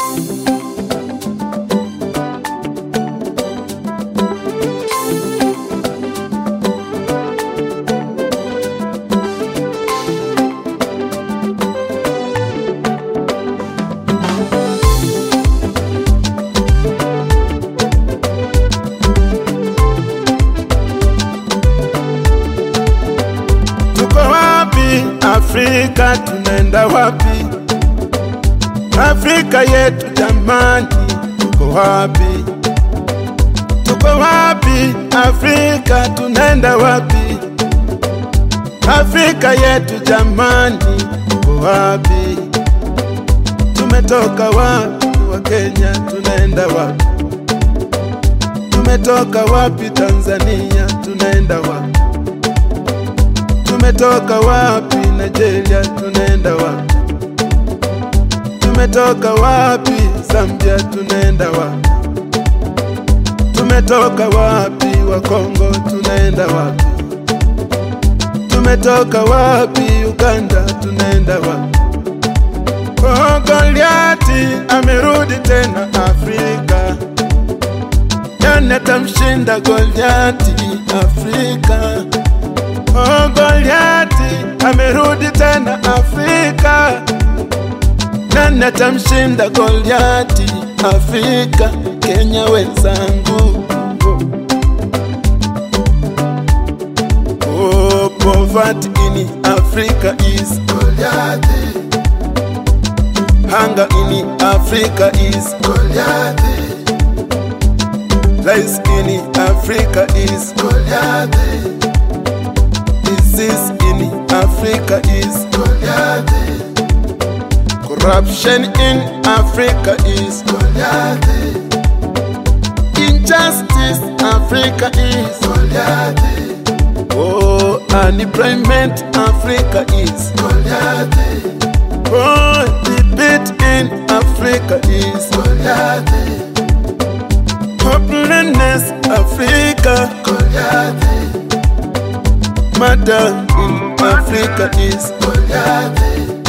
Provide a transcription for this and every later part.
Tuko wapi Afrika, tunaenda wapi? Afrika yetu jamani, tuko wapi? Tuko wapi Afrika, tunaenda wapi? Afrika yetu jamani, tuko wapi? Tumetoka wapi wa Kenya, tunaenda wapi? Tumetoka wapi Tanzania, tunaenda wapi? Tumetoka wapi Nigeria, tunaenda wapi? Tumetoka wapi Zambia, tunaenda wapi? Tumetoka wapi wa Kongo, tunaenda wapi? Tumetoka wapi Uganda, tunaenda wapi? Oh, Goliati amerudi tena Afrika, nani atamshinda Goliati Afrika? Oh, Goliati amerudi tena Afrika, nani atamshinda Goliati Afrika? Kenya wenzangu, oh, poverty in Africa is Goliati, hunger in Africa is Goliati, lies in Africa is Goliati disease in Africa is Goliath. Corruption in Africa is Goliath. Injustice Africa is Goliath. Oh, unemployment Africa is Goliath. Oh, debate in Africa is Goliath. Hopelessness Africa Goliath. Murder in Africa is Goliath.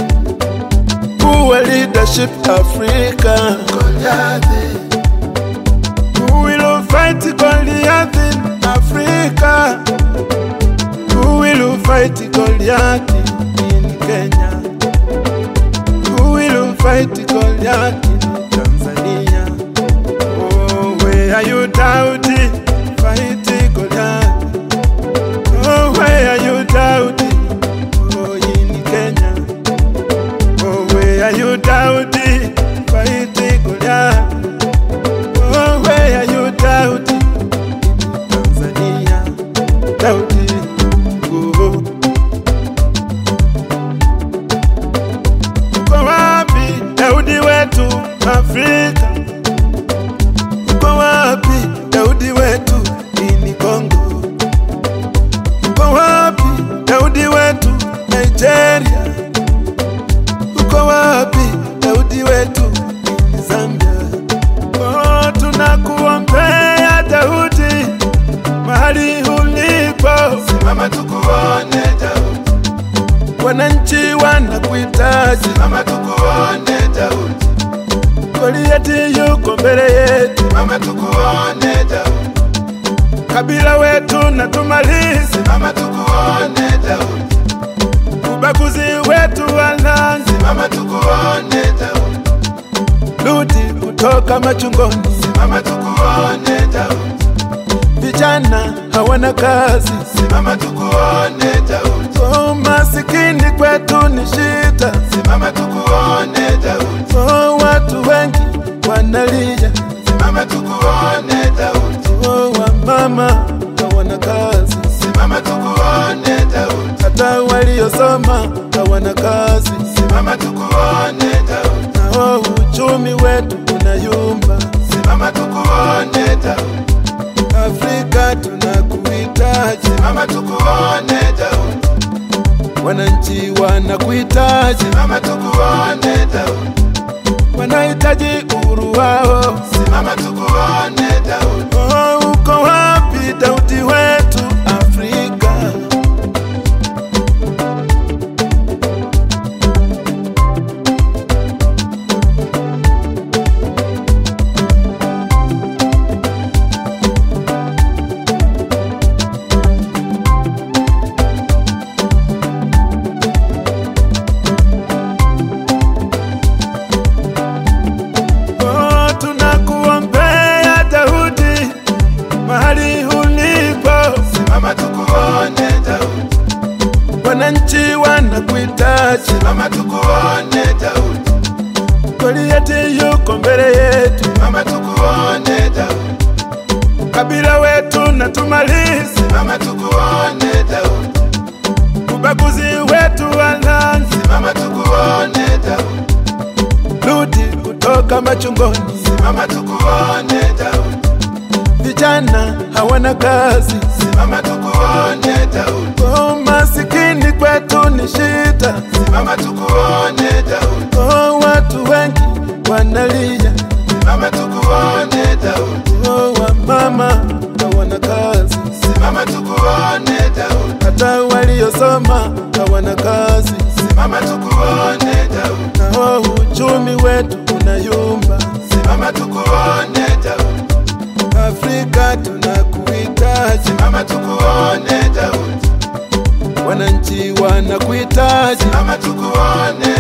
Poor leadership Africa Goliath. Who will fight Goliath in Africa? Who will fight Goliath in Kenya? Who will fight Goliath in Tanzania? Oh, where are you doubting? Fight Goliath. Oh, where are you doubting? Oh, in Kenya. Oh, where are you doubting? Fighting Goliath. Oh, where are you doubting? In Tanzania. Doubting. Oh. Uko wapi Daudi wetu Afrika? Uko wapi Daudi wetu ini Kongo? Uko wapi Daudi wetu Nigeria? Uko wapi Daudi wetu ni Zambia? Oh, tunakuombea Daudi mahali ulipo, Simama tukuone Daudi, wananchi wanakuhitaji. simama tukuone Daudi, Goliati yuko mbele yetu, simama tukuone Daudi, kabila wetu na tumalize simama tukuone Daudi, ubaguzi wetu walanzi, simama tukuone Daudi, rudi kutoka machungoni. simama tukuone Daudi, Vijana hawana kazi, simama tukuone Daudi, oh, masikini kwetu ni shida, simama tukuone Daudi, oh, watu wengi wanalia, simama tukuone Daudi, oh, wamama hawana kazi, simama tukuone Daudi, hata waliosoma hawana kazi, simama tukuone Daudi, nao uchumi wetu unayumba. simama tukuone Daudi, Afrika tunakuhitaji, simama tukuone Daudi, wananchi wanakuhitaji, simama tukuone Daudi, wanahitaji uhuru wao. simama tukuone Daudi, Oh, uko wapi Daudi wetu Afrika? Goliati yuko mbele yetu, Simama tukuone Daudi, kabila wetu na tumalize Simama tukuone Daudi, ubaguzi wetu walanzi, Simama tukuone Daudi, rudi kutoka machungoni. Simama tukuone Daudi, Vijana hawana kazi, Simama tukuone Daudi, oh, masikini kwetu ni shida, Simama tukuone Daudi, oh, watu wengi wanalia, Simama tukuone Daudi, oh, wamama hawana kazi, Simama tukuone Daudi, hata waliosoma hawana kazi, Simama tukuone Daudi, na oh, uchumi wetu unayumba. Simama tukuone Daudi, Afrika tunakuhitaji, Simama tukuone Daudi, wananchi wanakuhitaji, Simama tukuone